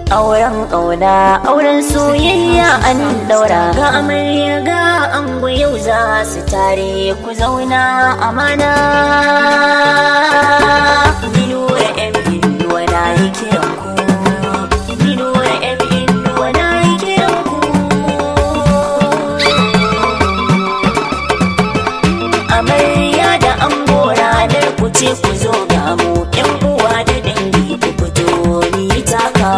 auren ƙauna auren soyayya an daura ga amarya ga ango yau za su tare ku zauna amana Minura yan binuwa na yi kiran ku Minura yan binuwa na yi kiran ku amarya da ango ranar ku ce ku zo ga mu yan uwa da dangi ku fito ni taka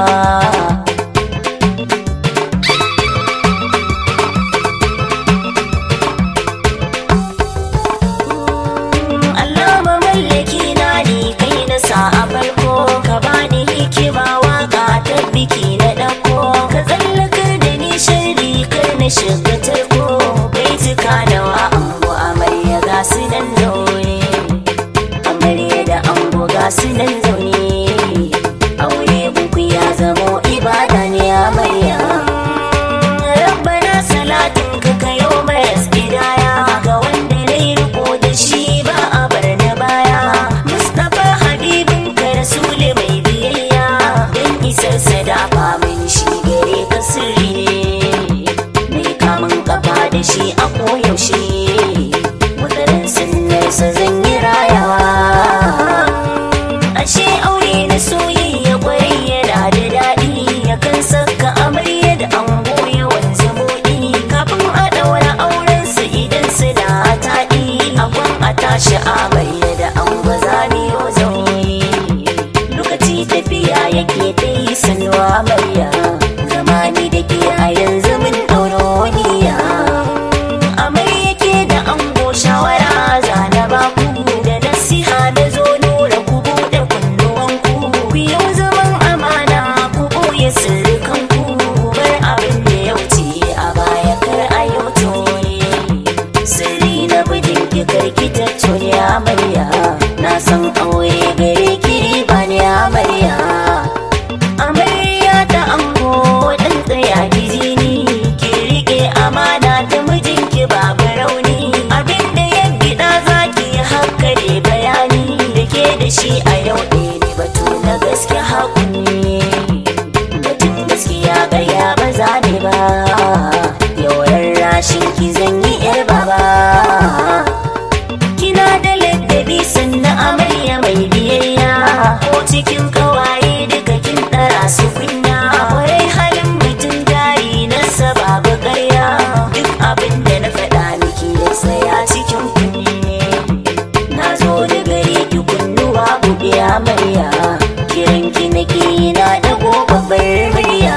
Allah mamallaki na ni kai na sa a farko ka bani hikima waka ta biki na dako ka tsallakar da ni sharri kar na shiga tarko bai tuka da wa ango amarya ga su nan zaune amarya da ango ga su nan zaune aure buku ya zamo ibada ne amarya rabbana salatin ka kayo maras gidaya ga wanda na yi riko da shi ba a bar na baya mustapha habibin ka rasuli mai biyayya don isar sadafa min shi gare ka sirri ne mai kamun kafa da shi a koyaushe wataran sunnarsa zan yi rayawa ashe aure na soyayya kwarai yana da daɗi yakan saka amarya da ango yawan zamoɗi kafin a ɗaura auren su idan su da taɗi akwan a tashi amarya da ango zamiyo zaune lokaci tafiya yake ta yi sanuwa amarya zamani da ke a yanzu mun ɗauro niyya amarya ke da ango shawara zana ba ku da nasiha da zo nura ku buɗe kunnuwanku ku yau zaman amana ku ɓoye sirrikan ku bar abin da ya wuce a baya kar a yau toye sirri na bijin ki karki ta toye amarya na san aure gare ki riba ne amarya amarya ta ango dan tsaya gizini ki rike amana ta mijinki babu rauni abinda ya gida zaki haka ne bayani da ke da shi a yau ɗaya ne batu na gaske hakuni batun gaskiya ƙarya ba za ne ba yawan rashin ki zan yi yar baba kina da ladabi sannan amarya mai biyayya ko cikin kawaye duka kin ɗara su kunya kwarai halin mutum jari na sababu ƙarya duk abin da na faɗa miki ya tsaya cikin kunne na zo da gare ki kunnuwa buɗe amarya kiran ki nake na ɗago babbar murya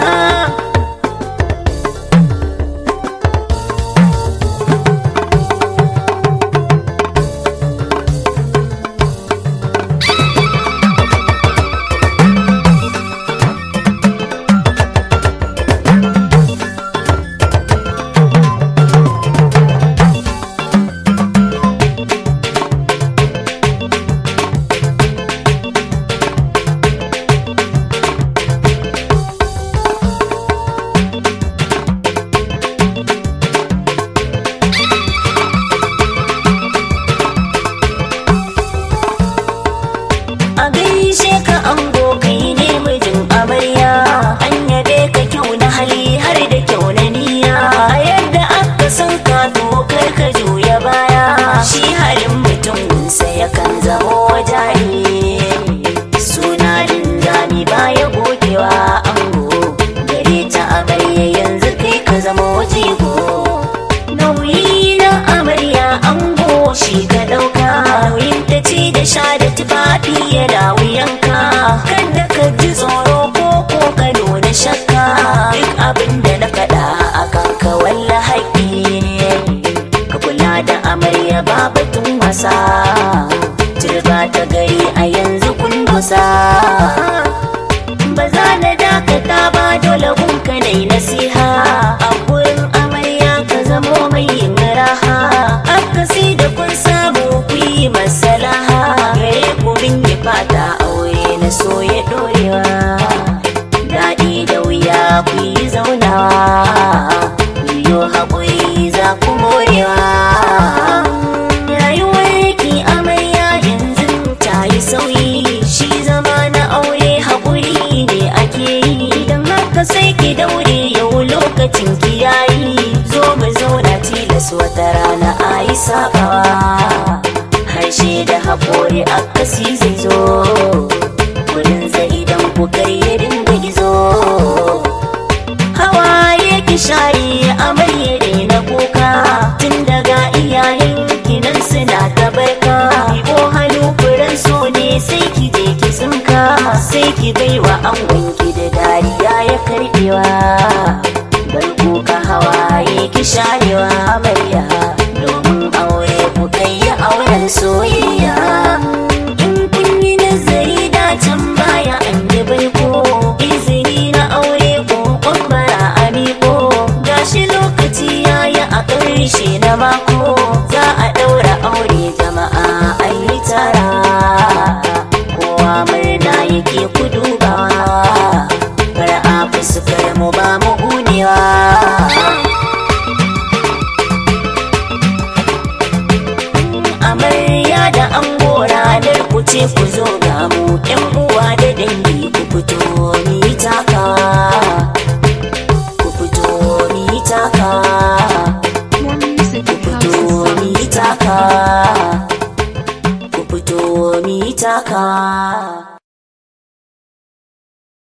a gaishe ka ango kai ne mijin amarya an yabe ka kyau na hali har da kyau na niyya a yadda aka san ka dokar ka juya baya shi halin mutum gunsa yakan zamo jari suna linzami baya gogewa ango gare ta amarya yanzu kai ka zamo jigo nauyi na amarya ango shi ka ɗauka nauyin ta ci da sha da tufafi yana wuyanka kada ka ji tsoro ko ko ka nuna shakka duk abin da na faɗa a kanka walla haƙƙi ne ka kula da amarya ba batun wasa turba ta gari a yanzu kun dosa ba za na dakata ba dole gunka nai nasiha a gurin amarya ka zamo mai yin raha akasi da kun samu ku yi masalaha gare ku min yi fata aure na so ya dorewa daɗi da wuya ku yi zaunawa ku yi haƙuri za ku morewa rayuwar ki amarya yanzu ta yi sauyi shi zama na aure haƙuri ne ake yi idan sabawa harshe da haƙori akasi zai zo wurin zai idan ku ya dinga gizo hawaye ki share amarya na kuka tun daga iyayen kinan suna ta barka ko hannu furen so ne sai ki je ki tsinka sai ki baiwa angon ki da dariya ya karbewa bar kuka hawaye ki sharewa amarya domin aure ku kai ya auren soyayya in kun yi nazari da can baya an yi baiko izini na aure ko kwambara a miko gashi lokaci yayi a ƙarshe na mako za a ɗaura aure jama'a an yi tara kowa murna yake ku dubawa fara'a fuskar mu ba mu gunewa amarya da ango ranar ku ce ku zo ga mu yan uwa da dangi ku fito mi taka ku fito mi taka More music ku at fito houses. mi taka ku fito mi taka